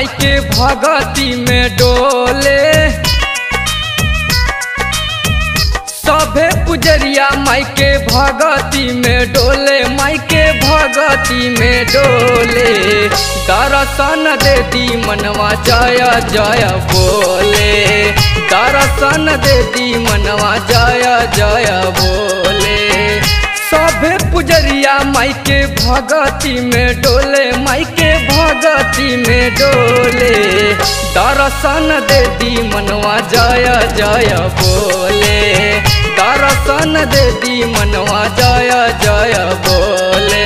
माई के भगती में डोले सभे पुजरिया माई के भगती में डोले माई के भगती में डोले दर्शन दे दी मनवा जय जय बोले दर्शन दे दी मनवा जय जय बोले सभे पुजरिया माई के भगती में डोले माई के भगती में डोले दर्शन दे दी मनवा जय जय बोले दर्शन दे दी मनवा जय जय बोले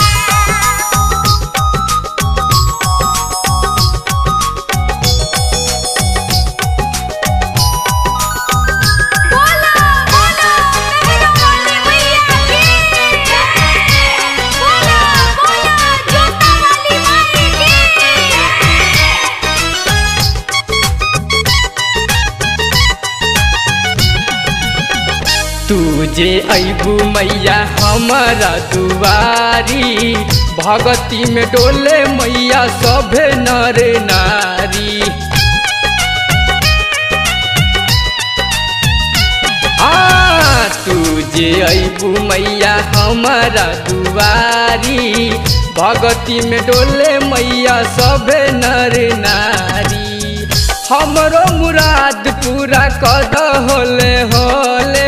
बोला बोला मेहरा वाली मैया की जय बोला बोला जोता वाली माई की तुझे अबू मैया हमारा दुआरी भगती में डोले मैया सभे नर नारी हाँ तुझे अबू मैया हमारा दुआरी भगती में डोले मैया सभे नर नारी हमरो मुराद पूरा कद होले होले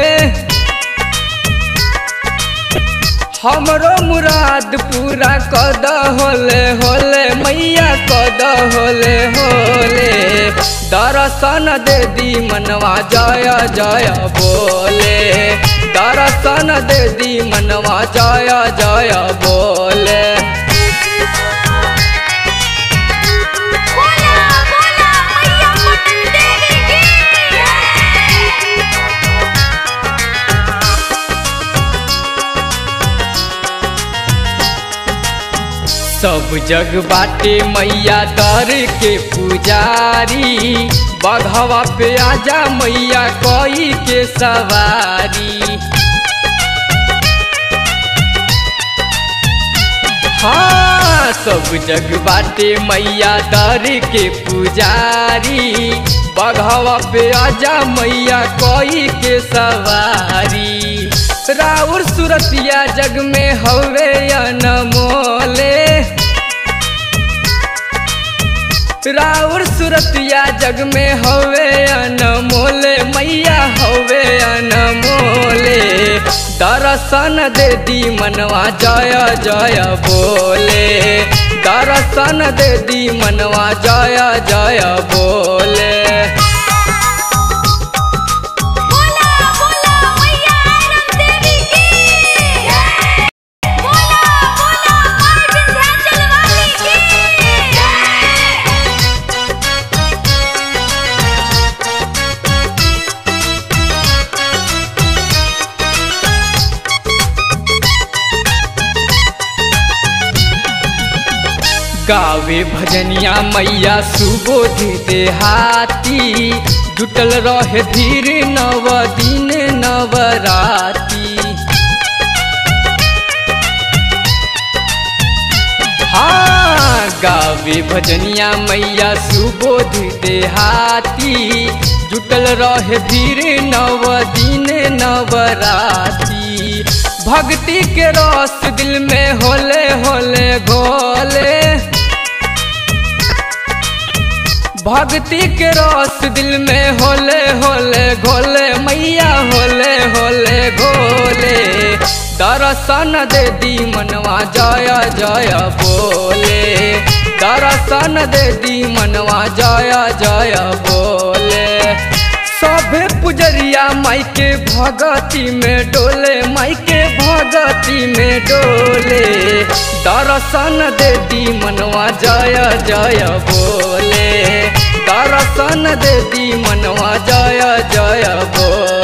हमरो मुराद पूरा कद होले होले मैया कद होले होले दर्शन दे दी मनवा जय जय बोले दर्शन दे दी मनवा जय जय बोले बोला बोला मैया पटन देवी की जय सब जग बाटे मैया दर के पुजारी बघवा पे आजा मैया कोई के सवारी हाँ सब जग बाटे मैया दर के पुजारी बघवा पे आजा मैया कोई के सवारी राउर सुरतिया जग में हवे अनमोले राउर सुरतिया जग में हवे अनमोले मैया हवे अनमोले दर्शन दे दी मनवा जय जय बोले दर्शन दे दी मनवा जय जय बोले बोला बोला मैया आरम देवी की जय बोला बोला माय विंध्याचल वाली की जय गावे भजनिया मैया सुबोध देहाती जुटल रहे धीर नव दिन नवराती हाँ गावे भजनिया मैया सुबोध देहाती जुटल रहे धीर नव दिन नवराती भक्ति के रस दिल में होले होले घोले भक्ति के रस दिल में होले होले घोले मैया होले होले घोले दर्शन दे दी मनवा जय जय बोले दर्शन दे दी मनवा जय जय बोले सभे पुजरिया माई के भगती में डोले माई के भगती में डोले दर्शन दे दी मनवा जय जय बोले दर्शन दे दी मनवा जय जय बोले